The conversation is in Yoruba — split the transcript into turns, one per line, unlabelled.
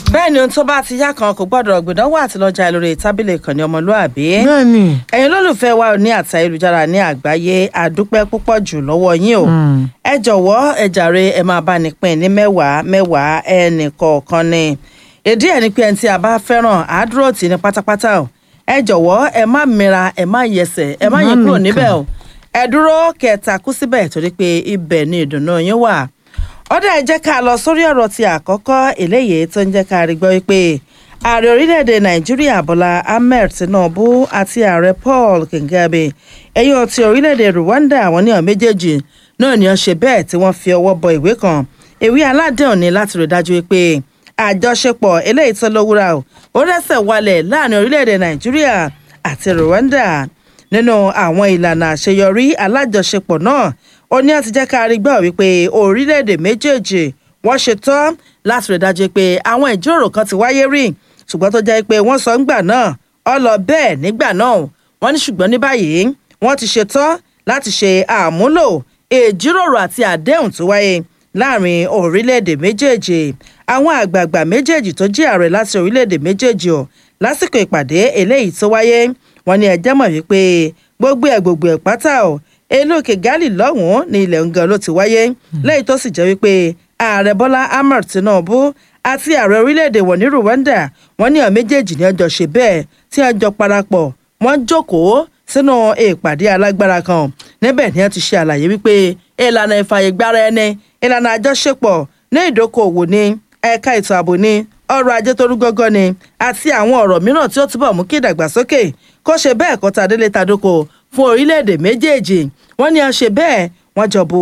bẹ́ẹ̀ ni ohun tó bá ti yá kan kò gbọ́dọ̀ gbìdánwò àti lọ́jà lórí tábìlì ìkànnì ọmọlúàbí.
bẹ́ẹ̀ni
ẹ̀yin olólùfẹ́ wa ní àti ayélujára ní àgbáyé àdúpẹ́ púpọ̀ jù lọ́wọ́ yín o. ẹ jọ̀wọ́ ẹ jàre ẹ máa bá ní pín ní mẹ́wàá mẹ́wàá ẹnì kọ̀ọ̀kan ni. ìdí ẹ̀ ni pé ẹni tí a bá fẹ́ràn àádúró tì ní pátápátá o. ẹ jọ̀wọ́ ẹ má mira ẹ má yẹsẹ̀ ẹ má
Má
yẹ kúrò
mìkà.
níbẹ̀ o. ẹ dúró kẹta kú síbẹ̀ torí pé ibẹ̀ ni ìdùnnú yín wà ọdẹ ẹ jẹ́ ká lọ sórí ọ̀rọ̀ ti àkọ́kọ́ eléyìí tó ń jẹ́ ká rí gbọ́ wípé ààrẹ orílẹ̀-èdè nàìjíríà bọ́lá ahmed tinubu àti ààrẹ paul kengebe ẹ̀yìn ti orílẹ̀-èdè rwanda àwọn ní ọ̀n méjèèjì náà ni wọ́n ṣe bẹ́ẹ̀ tí wọ́n fi ọwọ́ bọ ìwé kan ìwé aládéhùn ni láti rí dájú wípé àjọṣepọ̀ eléyìí tó lówúra o ó rẹ́sẹ̀ walẹ̀ láàrin orílẹ̀-èdè nàìjíríà àti rwanda nínú àwọn ìlànà àṣeyọrí alájọṣepọ̀ náà ó ní àti jẹ́ ká rí gbọ́ wípé orílẹ̀-èdè méjèèjì wọ́n ṣe tán láti rí dájú pé àwọn ìjíròrò kan ti wáyé rí ṣùgbọ́n tó jẹ́ pé wọ́n sọ ńgbà náà ọ lọ bẹ́ẹ̀ nígbà náà wọ́n ní ṣùgbọ́n ní báyìí wọ́n ti ṣe tán láti ṣe àmúlò ìjíròrò àti àdéhùn tó wáyé láàrin orílẹ̀-èdè méjèèjì àwọn àgbààgbà méjèèjì tó jẹ́ ààrẹ láti orílẹ̀-èdè méjèèjì ọ̀ lásìkò ìpàdé eléyìí tó wáyé wọ́n ní ẹjẹ́ mọ̀ wípé gbogbo ẹ̀ gbogbo ẹ̀ pátá ọ̀ elóòkè gali lọ́hùn-ún ní ilẹ̀ ngan ló ti wáyé lẹ́yìn tó sì jẹ́ wípé ààrẹ bọ́lá ahmed tinubu àti ààrẹ orílẹ̀-èdè wọ̀ ní rwanda wọ́n ní àwọn méjèèjì ní ọjọ́ ṣe bẹ́ẹ̀ tí wọ́n jọ parapọ̀ wọ́n jókòó sínú ìpàdé alágbára kan níbẹ̀ ni wọ́n ti ṣe àlàyé wípé ìlànà ìfàyègbára ẹni ìlànà àjọṣepọ̀ ní ìdókòòwò ní ẹ̀ka ètò ààbò ní ọrọ̀ ajé tó rú gọ́gọ́ ni àti àwọn ọ̀rọ̀ mìíràn tí ó túbọ̀ mú kí ìdàgbàsókè kó ṣe bẹ́ẹ̀ kọ́ta délé tadóko fún orílẹ̀-èdè méjèèjì wọ́n ní a ṣe bẹ́ẹ̀ wọ́n jọ bu